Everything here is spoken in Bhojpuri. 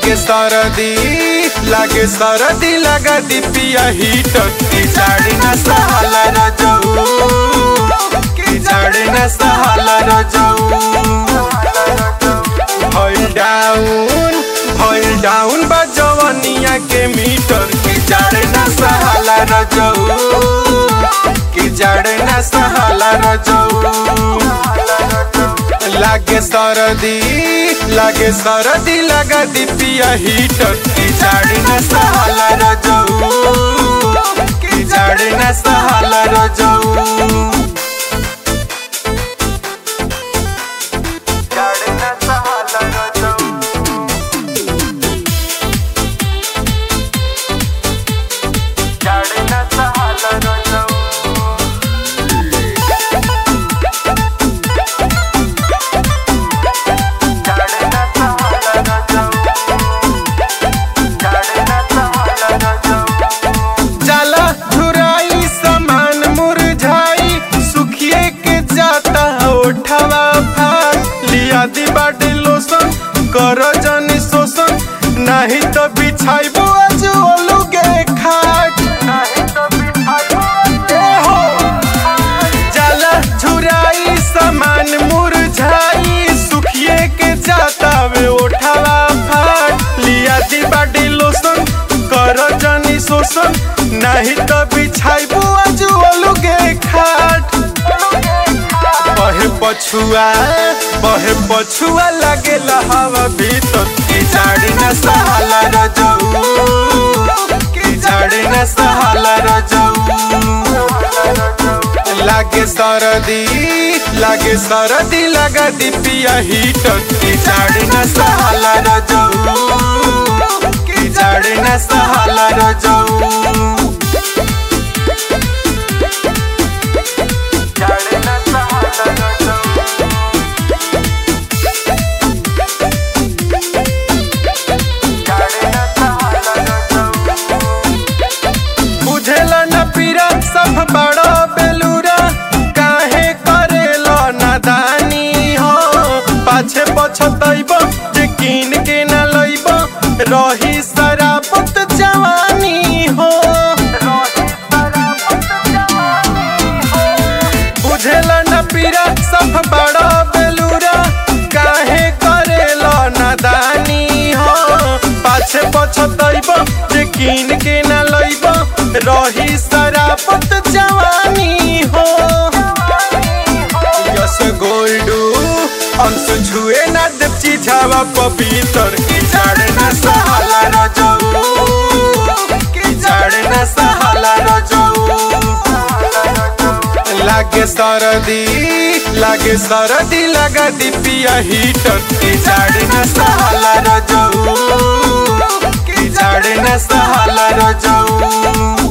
लागे सरदी लागे सरदी लगा दी पिया हीटर की जाड़ी न सहाला रजऊ की जाड़ी न सहाला रजऊ भइल डाउन भइल डाउन बा जवनिया के मीटर की जाड़े न सहाला रजऊ की जाड़े न सहाला रजऊ लागे सरदी लागे सरदी लगा दी पिया हीटर की जाड़े न सहाला रजऊ की जाड़े न सहाला रजऊ जाड़े न सहाला रजऊ जाड़े न सहाला रजऊ जाड़े न सहाला रजऊ जाड़े न सहाला रजऊ जाला झुराई समान मुरझाई सुखिए के जाता ओठवा फाट लिया दी बाटे लोसन कर जनी शोषण नहीं तो बिछाइबो आज ओलुगे खाट नहीं तो बिछाइबो ए हो जाला झुराई समान मुरझाई सुखिए के जाता वे ओठवा फाट लिया दी बाटी लोसन कर जनी शोषण नहीं तो बिछाइबू आज ओलुगे खाट बहे पछुआ बहे पछुआ लगे हवा भीतर की जाड़ी न सहाला रजऊ की जाड़ी न सहाला रजऊ लागे सरदी लागे सरदी लगा दी पिया हीटर की जाड़ी न सहाला रजऊ की जाड़ी न सहाला रजऊ जाड़ी न सहाला रजऊ जाड़ी न सहाला रजऊ बुझेला न पीरा सब बड़ो बेलूरा काहे करेला नादानी हो पाछे पछतैब जे कीन के न लैब रही सरापत जवानी हो बुझेला न पीरा सब बड़ो बेलूरा काहे करेला नादानी हो पाछे पछतैब जे कीन के न लैब रही सरापत जवानी हो यस गोल्डू अंश छुए न देव चिझावा पपीतर की जाड़े न सहाला रजऊ की जाड़े न सहाला रजऊ लागे सरदी लागे सरदी लगा दी पिया हीटर की जाड़े न सहाला रजऊ की जाड़े न सहाला रजऊ